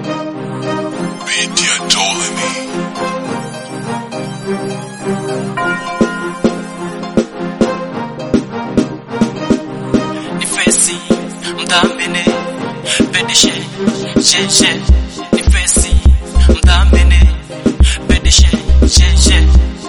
Media Ptolemy. nifesi mdhamini pedishe sheshe nifesi mdhamini pedishe sheshe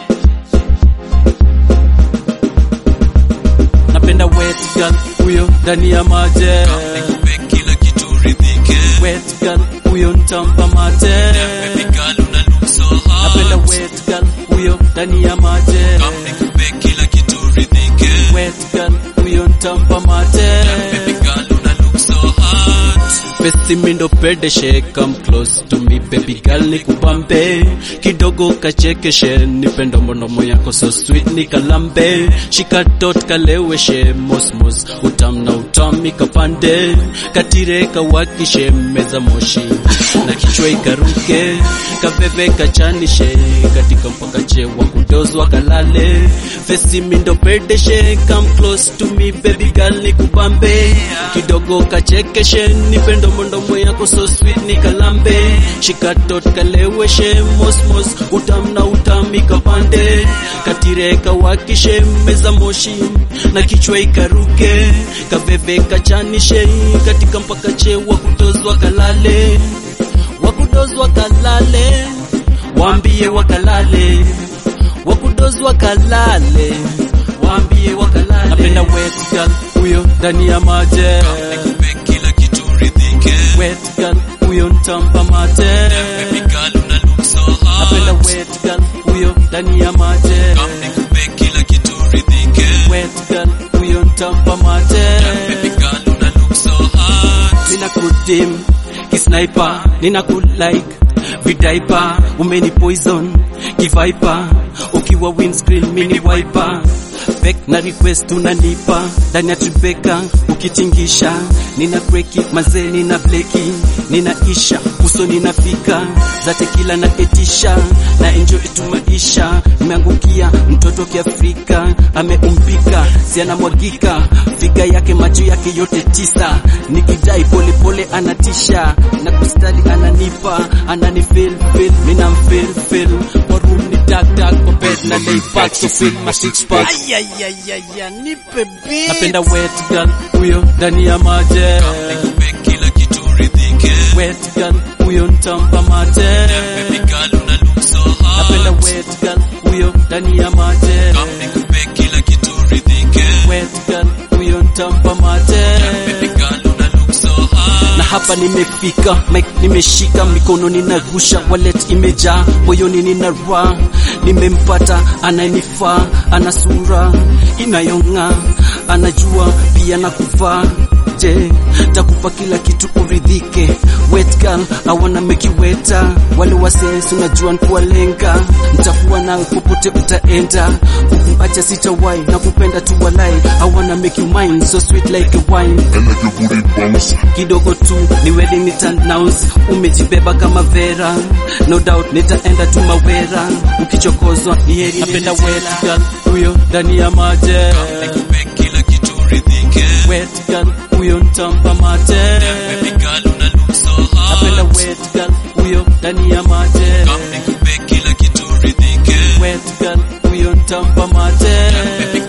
napenda wet girl huyo ndani ya maje nikupe kila kitu ridhike wet girl huyo ntampa mate baby girl una look so hot napenda wet girl huyo ndani ya maje nikupe kila kitu ridhike wet girl huyo ntampa mate baby girl una look so hot Besi mindo pedeshe come close to me baby girl nikupambe kidogo kachekeshe nipendo mondomo yako so sweet nikalambe shika dot kaleweshe mosmos utam na utami kapande katire kawakishe meza moshi na kichwa ikaruke kabebe kachanishe katika mpaka chewa kudozwa kalale Besi mindo pedeshe come close to me baby girl nikupambe kidogo kachekeshe nipendo mondomo yako so sweet nikalambe shikatot kaleweshe mosmos utam na utami kapande katire kawakishe meza moshi na kichwa ikaruke kaveve kachanishe katika mpaka chewa kutozwa kalale wakudozwa kalale waambie wakalale wakudozwa kalale waambie wakalale napenda wet girl huyo ndani ya maje nikupe kila kitu ridhike wet girl huyo ntampa mate baby girl una look so hot napenda wet girl huyo ndani ya maje nikupe kila kitu ridhike wet girl huyo ntampa mate baby girl una look so hot nina kudim kisniper nina kulike vidaipa umeni poison kivaipa ukiwa windscreen mini wiper Back na request unanipa ndani ya tribeka ukitingisha nina breki mazee nina bleki ninaisha uso ninafika zate kila na etisha na enjoy tu maisha nimeangukia mtoto kiafrika ameumbika si anamwagika figa yake macho yake yote tisa nikidai pole pole anatisha na kustali ananipa anani feel feel mina mfeel feel kwa room ni dark dark kwa bed na lay back so feel my six pack ayayayaya nipe beat napenda wet girl huyo ndani ya maje nikupe kila kitu ridhike wet girl huyo ntampa mate baby girl una look so hot napenda wet girl huyo ndani ya maje nikupe kila kitu ridhike wet girl huyo ntampa mate baby girl una look so hot na hapa nimefika mic nimeshika mikono ninarusha wallet imejaa moyoni nina raha nimempata anayenifaa ana sura inayong'aa anajua pia na kuvaa je takupa kila kitu uridhike wet girl I wanna make you wetter wale wases unajua nkuwalenga nitakuwa nawe popote utaenda kukuacha sitawai na kupenda tu walai I wanna make you mine so sweet like a wine I like your booty bounce. kidogo tu ni wedding nitanounce umejibeba kama vera no doubt nitaenda tu mawera ukichokozwa ni heri napenda wet girl huyo ndani ya maje nikupe kila kitu ridhike wet girl huyo ntampa mate baby girl una look so hot napenda wet girl huyo ndani ya maje nikupe kila kitu ridhike wet girl huyo ntampa mate baby